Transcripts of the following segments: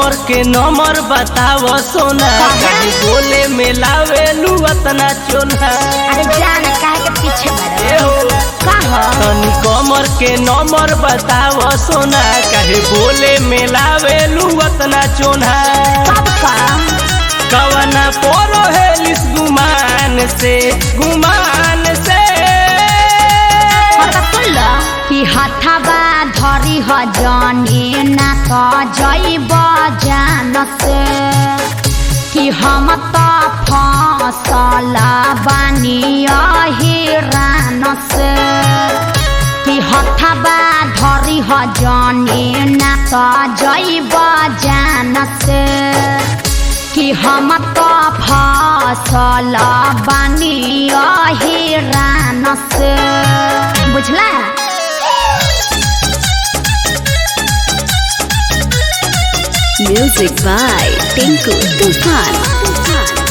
कमर के नंबर बताव सोना कहीं बोले में लावेलू अतना चोना अरे जान काहे के पीछे ए बड़ो हो का हो तनी कमर के नंबर बताव सोना कहे बोले में लावेलू अतना चोना कब का कवना पोरो हेलिस गुमान से गुमान से पता सुन ल कि हथबा धरी ह जाने ना तो जइब जान से कि हम त फसल बानी अहिरान से कि हथबा धरी ह जाने ना तो जइब जान से कि हम त फसल बानी अहिरान से बुझला Music by Tinku Tufan.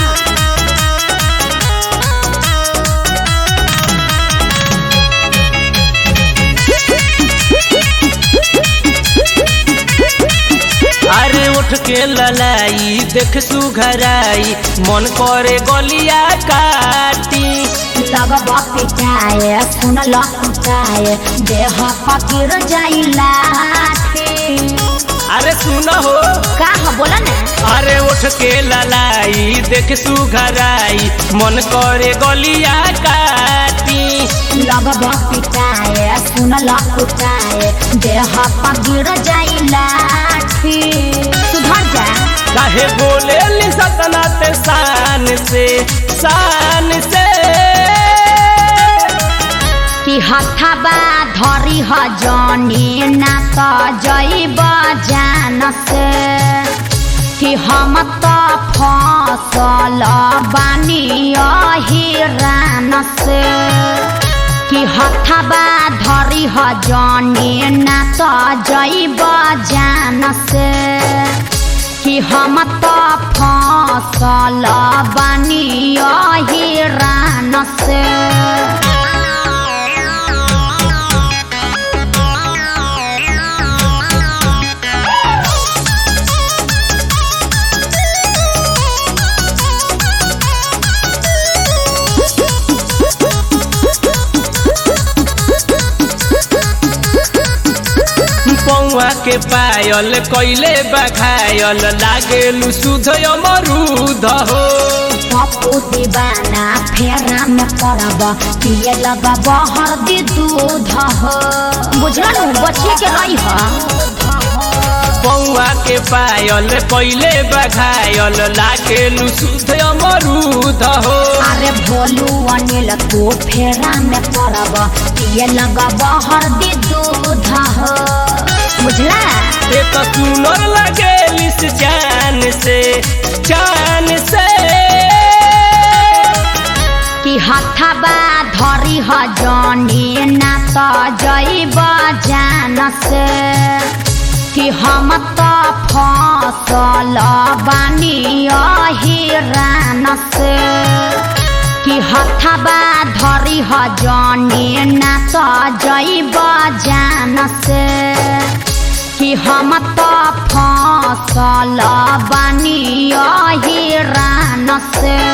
अरे उठ के ललाई देख सुघराई मन करे गलिया काटी लगब पिटाए सुन लुटाए देह पकिर जाइला अरे सुन हो का हो बोला ना अरे उठ के ललाई देख सुघराई मन करे गलिया काटी लगब पिटाए सुन लुटाए देह पकिर जाइला सुधर जा काहे बोले ली सतना ते शान से शान से कि हथबा धरी ह जाने ना त जइब जान से कि हम त फसल बानी अहिरान से कि हथबा धरी ह जाने ना त जइब जान से कि हम त फसल बानी अहिरान से पौआ के पायल कैले बघायल लागेलु सुध अमरुद हो पप्पू दीवाना फेरा में पड़ब पिए लगा बहर दी दूध हो बुझल बच्चे के रही हो पौआ के पायल कैले बघायल लागेलु सुध अमरुद हो अरे भोलू अनिल तू फेरा में पड़ब पिए लगा बहर दी दूध हो बुझला एक सुनर लगेलिस जान से जान से कि हथबा धरी ह जाने ना त जइब जान से कि हम त फसल बानी अहिरान से कि हथबा धरी ह जाने ना त जइब जान से कि हम त फसल बानी अहिरान से